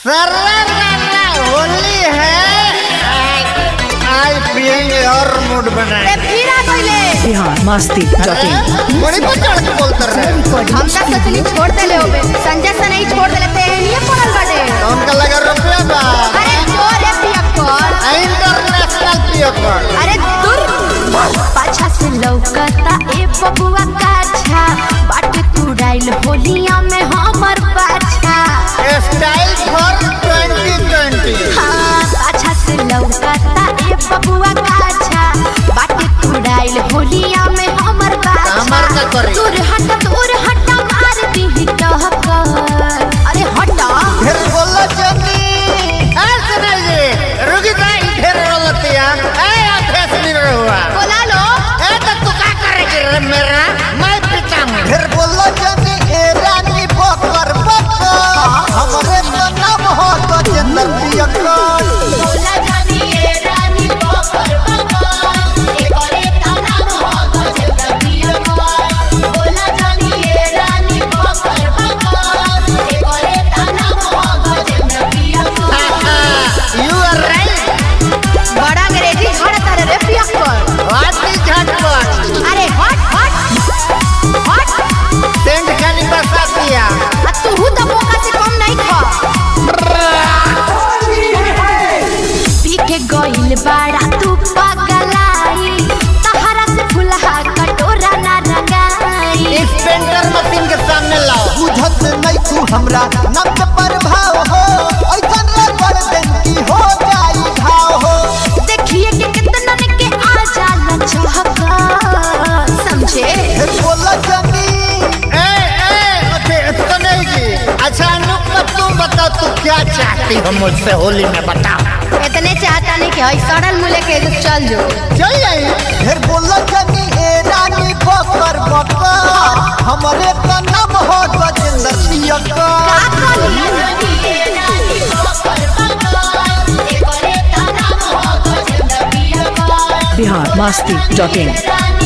सर्रा सर्रा होली है आज पियेंगे और मूड बनाए ए, फिर आ गइले बिहार मस्ती डॉट इन बड़ी को चढ़ के बोलते रहे हम तक सोचली छोड़ देले होबे संजय से नहीं छोड़ देले ते लिए पड़ल बाटे तो उनका लगा रुपया बा अरे जोर है पियक्कर इंटरनेशनल पियो कर अरे दूर पाछा से लौकता ए बबुआ काछा बाट तू डाइल होलिया में हमर पाछा स्टाइल फॉर 2020 हाँ पाछा से लौकता ए बबुआ काछा बाट तू डाइल होलिया में हमर पाछा हमर का करी? दूर हट दूर हट मार दी टहकर अरे हटा फिर बोलो जनी ऐ सुनाई जी रुकी जाई फिर बोलतिया ऐ अभ्यास नहीं हुआ बोला लो ए तो तू क्या करेगी रे मेरा मैं पिता हूँ फिर बोलो जनी ए रानी बकर बकर हमरे तो नाम हो तो चंदन पियकर बोला जानी ए रानी बकर बकर ए करे ताना हो गजब पिया बोला जानी ए रानी बकर बकर ए करे ताना हो गजब पिया यू आर राइट बड़ा अंग्रेजी झड़ तारे रे पिया व्हाट इज झटपट अरे हट हट हट टेंट खाली बसा दिया आ तू हु तो मौका से कम नहीं खा पी के गइल बाड़ा तू पगलाई तहरा से फुलहा कटोरा ना रंगाई इस पेंटर मशीन के सामने लाओ बुझत नहीं तू हमरा नब्ज पर भाव हो ऐसन रे कर दिन की हो जाई घाव हो देखिए कि कितनन के आ जाला चहका समझे हे बोल जनी ए ए ओके तो नहीं जी अच्छा अनुप तू बताओ तू क्या चाहती हो मुझसे होली में बताओ इतने चाहता नहीं कि हई सड़ल मुले के जो चल जो चल जाइए हे बोल जनी ए रानी बकर बकर हमरे का नाम हो गजेंद्र पियकर बिहार मस्ती डॉट इन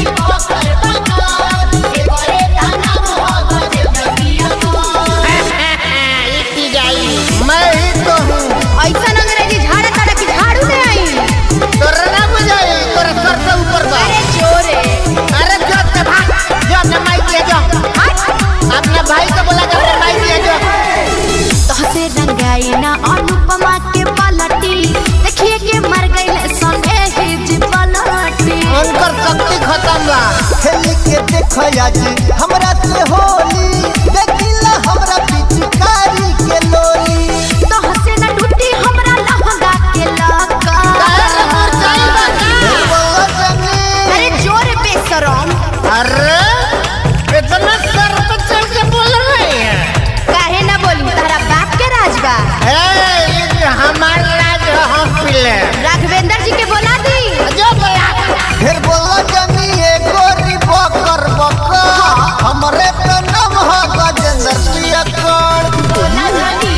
इतनी जाई मैं ही तो हूँ ऐसा अंग्रेजी झाड़ा ताड़ा की झाड़ू में आई तोरा ना बुझाई तोरा सर से ऊपर बा अरे जोरे अरे जो ते भाग जो अपने माई दिया जो अपने भाई को बोला जो अपने माई दिया जो तोहसे रंगाई ना अनुपमा के पलटी देखिए के मर गई संगे हिज पलटी उनकर शक्ति खत्म बा खेली के देखो आज हमरा से होली देखिला हमरा पिचकारी के लोली तोहसे न टूटी हमरा लहंगा के लका काहे मुरझाई बा का? हे बोल जनी अरे जोर बेशरम अरे इतना सर पे चढ़ के बोल रही है काहे ना बोली तारा बाप के राज बा ए, ये हमार राज है, हम पिले राघवेंद्र जी के बोला दी जो बोला फिर बोल जनी ए गोरी बकर बकर हमरे का नाम हो गजेंद्र पियकर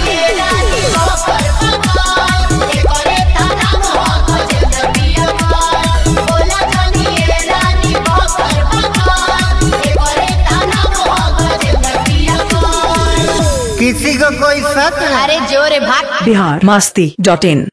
किसी को कोई शक है अरे जोरे भाग बिहार मस्ती डॉट इन